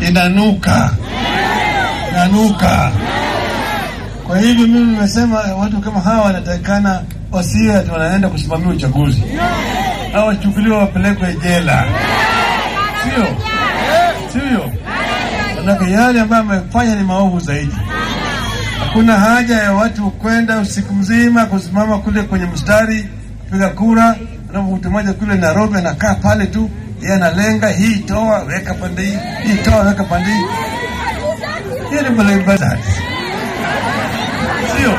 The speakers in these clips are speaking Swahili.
inanuka, inanuka. Kwa hivyo mimi nimesema watu kama hawa wanatakikana wasiwe ati wanaenda kusimamia uchaguzi au wachukuliwa wapelekwe jela, sio sivyo? Manake yale ambayo amefanya ni maovu zaidi. Hakuna haja ya watu kwenda usiku mzima kusimama kule kwenye mstari kupiga kura, alafu mtu mmoja kule Nairobi anakaa pale tu, yeye analenga hii toa weka pande hii, hii toa weka pande hii. Hiyo ni mbelembele, sio?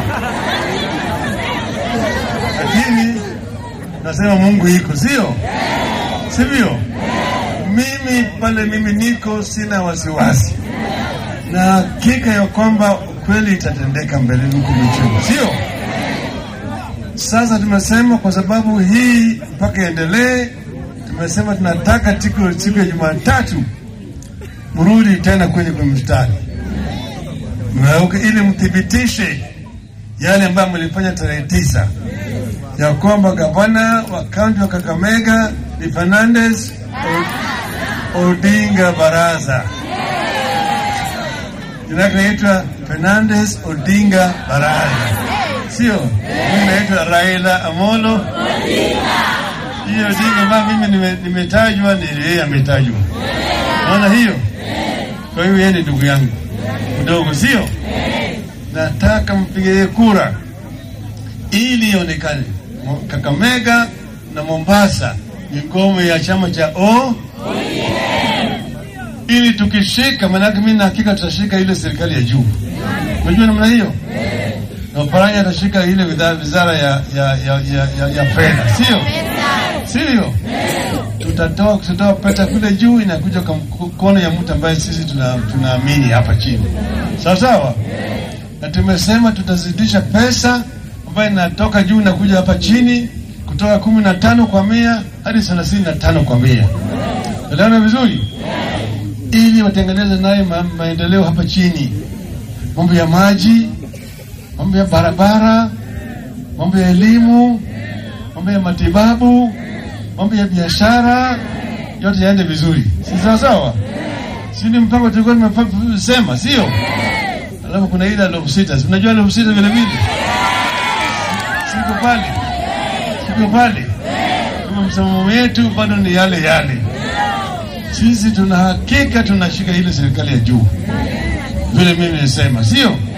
Lakini nasema Mungu iko, sio sivyo? Mimi pale mimi niko, sina wasiwasi na hakika ya kwamba kweli itatendeka mbeleni huku michini, sio? Sasa tumesema kwa sababu hii mpaka iendelee, tumesema tunataka siku siku ya Jumatatu mrudi tena kwenye kwenye mstari Mnaweka ili mthibitishe yale ambayo mlifanya tarehe tisa ya kwamba gavana wa kaunti wa Kakamega ni Fernandes Odinga Baraza jina lake naitwa Fernandes Odinga Baraza, sio mimi naitwa Raila Amolo hiyo Odinga ambayo mimi nime- nimetajwa ni yeye ametajwa. Naona hiyo. Kwa hiyo yeye ni ndugu yangu mdogo, sio? Nataka mpigie kura ili ionekane Mo- Kakamega na Mombasa ni ngome ya chama cha O ili tukishika, maanake mimi na hakika tutashika ile serikali ya juu. Unajua namna hiyo, na Oparanya atashika ile widha- wizara ya, ya, ya, ya, ya, ya fedha, sio sivyo? Tutatoa tutatoa pesa kule juu, inakuja kwa mkono ya mtu ambaye sisi tuna- tunaamini hapa chini, sawa sawa. Na tumesema tutazidisha pesa ambayo inatoka juu inakuja hapa chini, kutoka kumi na tano kwa mia hadi thelathini na tano kwa mia. Elewana vizuri ili watengeneze naye ma maendeleo hapa chini, mambo ya maji, mambo ya barabara, mambo ya elimu, mambo ya matibabu, mambo ya biashara, yote yaende vizuri, si sawa sawa? Si ni mpango tulikuwa tumesema, sio? Alafu kuna ile elfu sita, si unajua elfu sita vile vile, siko pale, siko pale, kama msimamo wetu bado ni yale yale sisi tuna hakika tunashika ile serikali ya juu vile mimi nisema, sio?